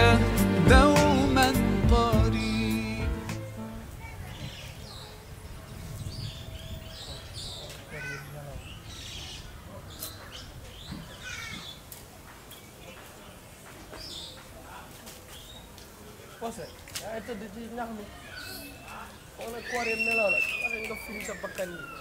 دوما قريب Pose yaa ngi tëdd ci ñax mi xaw na koor yi nelaw la waxe nga firi sa bakkan yi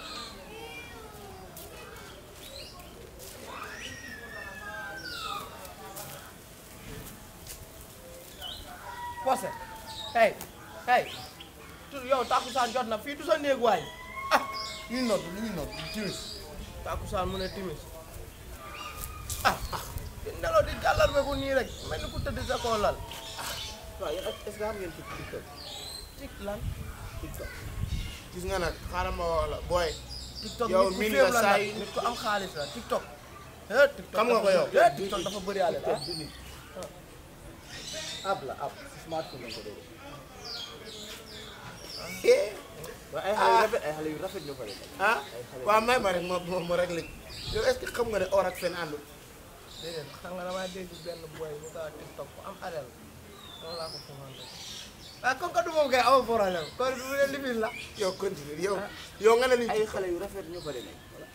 Pose hey hey tu yow takkusaan jot na fii du sa néeg waay ah ñuy nodd lu ñuy nodd timis takkusaan mu ne timis ah ah di nelaw di jàllar be ko nii rek mel ni ku tëdd sa koo lal waaw yéen est-ce que xam ngeen TikTok tik lan TikTok gis nga nag xaaral ma wax la booy TikTok Yow nit ku miin féem nga la saa nag yi- nit ku am xaalis la TikTok. eh TikTok Xam nga ko yow? eh TikTok dafa bëri àll ah. app la app smartphone lañ ko déglu waaye ay xale yu rafet ay xale yu rafet ñoo fa nekk ah waaw may ma rek ma ma ma rek léegi yow est-ce que xam nga ne or ak fen àndul déedéet xam nga damaa dégg benn boy bu ko TikTok ku am alal noonu laa ko commandé. ah comme que du moom kay amoo problème kon du leen lifin la. yow continue yow yow nga ne ni ay xale yu rafet ñoo fa demee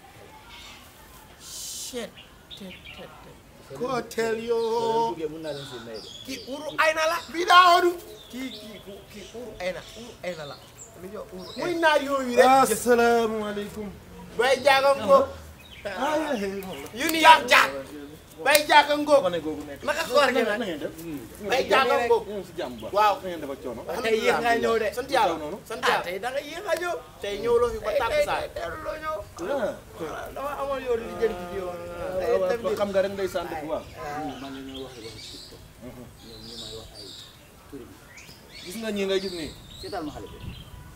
shit te te te. ko teel soo yoo buggee mun naa leen si may de kii uru ay na la. bii daa odu kii kii ku kii uru ay na uru ay na la. lu ñu uru ay muy naar yooyu rek asalaamaaleykum. bay jaaga ngóob yu ni yaag jaag bay jaaga ngóob kone googu nekk. naka koor gi nag. na ngeen def. bay jaaga ngóob ñu ngi si jàmm bu baax. waaw na ngeen def ak coono. tey yéex nga ñëw de. sant yàlla sant ah yàlla tey da nga yéex a ñëw. tey ñëwloo fi ba tey tey tàkkusaan tey teelu loo ñëw. ah. dama amoon yoon li jënd ci yoon. tey waaw dem waaw xam nga rek ndeysaan dëgg waaw. ñii man la ñoo wax waxi TikTok ñoom ñu may wax ay turi bi gis nga ñii ngay gis nii. seetal ma xale bi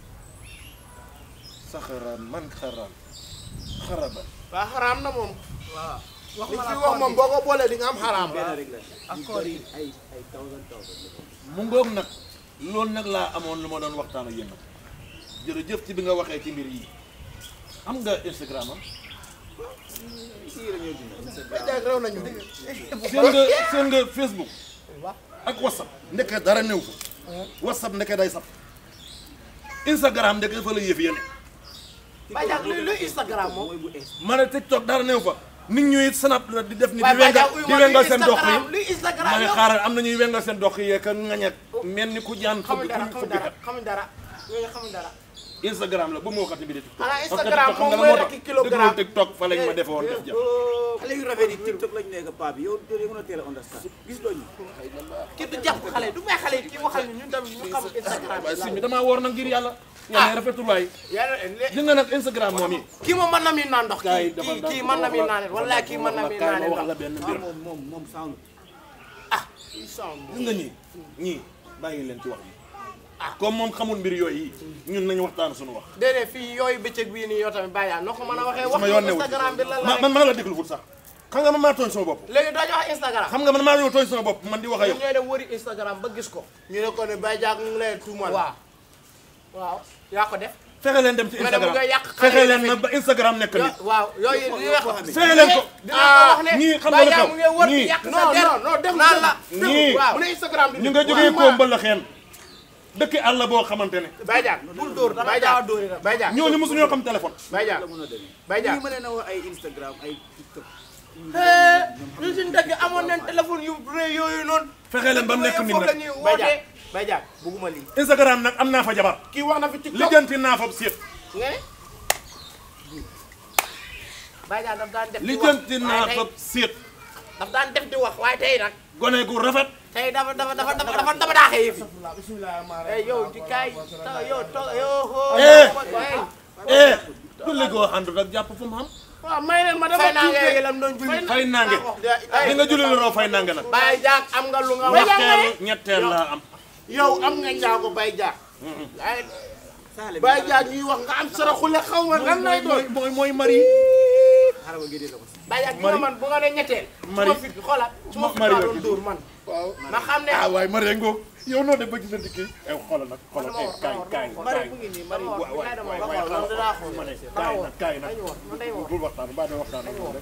saxaraan man xaraan. xaraban. waa xaraam na moom waaw. wax li ma fi la wax moom boo ko boolee di nga am xaraam benn rek la ak ñu koor bëri yi. ay ay thousand thousand la ko mu ngoog nag loolu nag laa amoon lu ma doon waxtaan ak yéen nag jërëjëf ci bi nga waxee ci mbir yi am nga Instagram am fii la ñoo dund bay jaag rew nañu seen nga seen nga Facebook ak WhatsApp ndeke dara néew fa WhatsApp ndeke day sap Instagram ndeke fa la yëf yéen Badiane luy luy Instagram moom. mooy bu es ma ne TikTok dara néew fa nit ñuy snap la di def ni di waaye wengal Badiane uy di ma wengal luy seen dox yi Instagram luy Instagram ma ne yow. xaaral am na ñuy wengal seen dox yi ka ngañet mel ni ku jaan xamuñ fëgg dara ku xamuñ fëgg dara kat xamuñ dara ñooñu xamuñ dara. Instagram la bu ma waxati bi de TikTok xanaa parce que Instagram TikTok xam moom nga mooy la moo rekk tax kilogramme. déglu TikTok fa lañ ma defoon def ja xale yu rafet yi TikTok lañ nekk paa bi yow doo mën a teel a understand gis doo ñu kii du jàpp xale du may xale yi kii waxal ñu ñun tamit ñu xam Instagram. waaye si mi damaa woor nag ngir yàlla yàlla rafetul waay yàlla di nga nag Instagram moom yi kii moom mën na mi naan ndox. gars yi kii dafa kii kii mën na mi naan wala kii mën na mi kaay naan ma wax la ndox. benn ah mbir moom moom moom sound gis nga ñii ñii bàyyi leen ci wax yi comme moom xamul mbir yooyu yi ñun nañu waxtaan suñu wax déedéet fii yooyu bëccëg bii nii yow tamit Badiane noo ko mën a waxee. wax sama yoon newu Instagram bi lan la ma rek. man man la déglu ful sax xam nga man maa tooñ sama bopp léegi doo ñu wax Instagram. xam nga man maa yow tooñ sama bopp man di wax ak yow ñun ñooy dem wëri Instagram ba gis ko. ñu ne ko ne bay jaag mu ngi lay tuumal waaw waaw yaa ko def. fexe leen dem ci nga ne bu Instagram ngay yàq xale fexe yi leen tamit. na ba Instagram nekk nit waaw yooyu li nga xam. fexe leen ko dina ko wax ne. ñii xam nga lu Badiane xew mu ngi wër di ñii yàq sa non der. non non déglu naan la. ñii waaw mu ne Instagram bi ñu nga jógee ko mbala xeen dëkk àll boo xamante ne bay jaag bul dóor dama bay gaaw a jaag dóori nag. bay jaag ñooñu mosu ñoo xam téléphone bay jaag la mën a demee bay jaag ñii ma leen a wax ay Instagram ay TikTok hee ñun suñu dëkk amoon nañ téléphone yu rëy yooyu noonu. fexe leen ba mu nekk nit foofu la nag ñuy bay wootee. jaag bay jaag bugguma lii Instagram nag am naa fa jabar kii wax na fi TikTok lijjanti naa fa séet nga ne Badiane daf daan def di wax lijjanti naa waaye fa tey séet daf daan def di wax waaye tey nag gone gu rafet tey dafa dafa dafa dafa dafa dafa daaxee yëf yi. bismillah eh yow di kaay taw yow toog yow. Eh. eh eh julli goo àndut ak jàpp fu mu xam waaw may leen ma fay dama naa nga tuuti lam doon julli. fay nange di nga julli lu raw fay nange nag Baye Diak am nga lu nga wax. ñetteel ñetteel laa am yow am nga njaago bay jaag ay saale bi bay jaag ñuy wax nga am saraxule xaw ma lan lay doon mooy mooy mari xaaral ma génnee la ko si Baye Diak bu man bu nga ne ñetteel. Mari. su ma fi xoolal su ma fi Mari maa la doon tudd. dóor man. waaw ma xam ne. ah waaye mari ngoog yow noo def ba gisante kii eh xoolal nag xoolal eh kaay kaay Mari kaay mu ngi nii Mari Dama wax waay dama waay wax waay dama wax xaaral dinaa xool. ma ne kaay nag kaay nag dañu wax man day wax. bul waxtaan baa doo waxtaan ak moom rek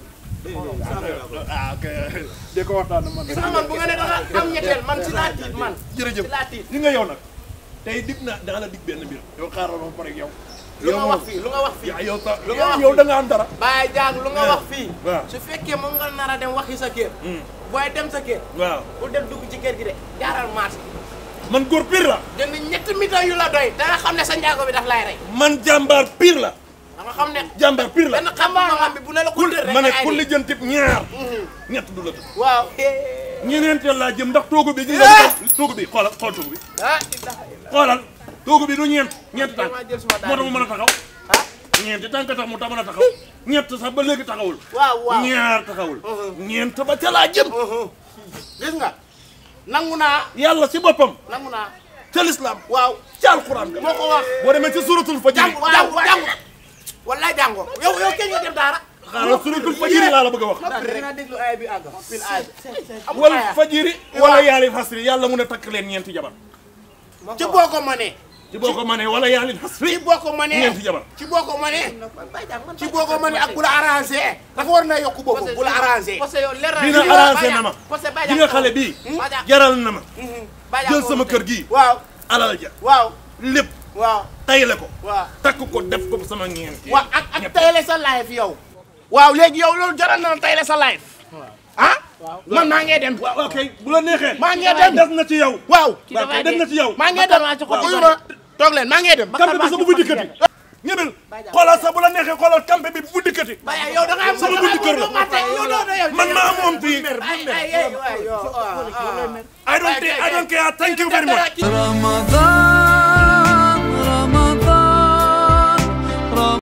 ah ok de ko waxtaan man gis nga man bu nga ne danga am ñetteel man si laa tiit man jërëjëf si laa tiit li nga yow nag tey dig na danga la dig benn mbir yow xaaral ma pare ak yow lu nga wax fii lu nga wax fii yaa yow sax Lu nga wax yow da nga am dara Baye Diagne lu nga wax fii waaw. su fekkee moom nga nar a dem waxi sa kër booy dem sa kër waaw bu dem dugg ci kër gi de jaaral marché man góor pire la jënd ñetti mitan yu la doy da nga xam ne sa njaago bi daf lay rey man jàmbaar pire la da nga xam ne jàmbaar pire la benn xam nga bi bu ne la ko ku tër rek ma ne nga ay ku di. lijjantib ñaar ñett du la tëdd waaw ñeneenteel laa jëm ndax toogu bi gis nga toogu bi xoolal xool toogu bi ah xoolal toogu bi du ñeent ñeenti tànk maa jël suma moo tax mu mën a taxaw ah ñeenti tànk tax mu tax mën a taxaw ñett sax ba léegi taxawul waaw waaw ñaar taxawul ñeent ba ca laa jëm gis nga nangu naa yàlla si boppam nangu naa ca lislaam waaw ca alxuraan moo ko wax boo demee ci suratul fajiri jàngu jàngu jàngu wallaay jàngo yow yow kenn nga dem daara xaaral suratul fajiri laa la bëgg a wax dinaa déglu ay bi àgg fil ay bi wal fajiri wala yaali xasri yàlla mun a takk leen ñeenti jabar ci boo ko mënee ci boo ko mënee wala yaali ci xasri boo ko mënee ñeenti jabar ci boo ko mënee ci boo ko mënee ak bu la arrangé dafa war na yokk boobu bu la arrangé parce que yow leer dina arrangé na ma parce que Baye di nga xale bii jaral na ma jël sama kër gii waaw alal ja waaw lépp waaw tayle ko waaw takk ko def ko sama ñeenti waaw ak ak tayle sa life yow waaw léegi yow loolu jaral na la tayle sa life ah man maa ngee dem waaw ok bu la neexee maa ngee dem des na ci yow waaw waaw kay des na ci yow maa ngee dem uyu ma toog leen maa ngee dem kampe bi sa bu bu dikkati ñëbel xoolal sa bu la neexee xoolal kampe bi bu bu dikkati Baye yow da nga am sama buntu kër la yow doo yow man maa moom fii ay ay ay yow I don't I don't care thank you very much رمضان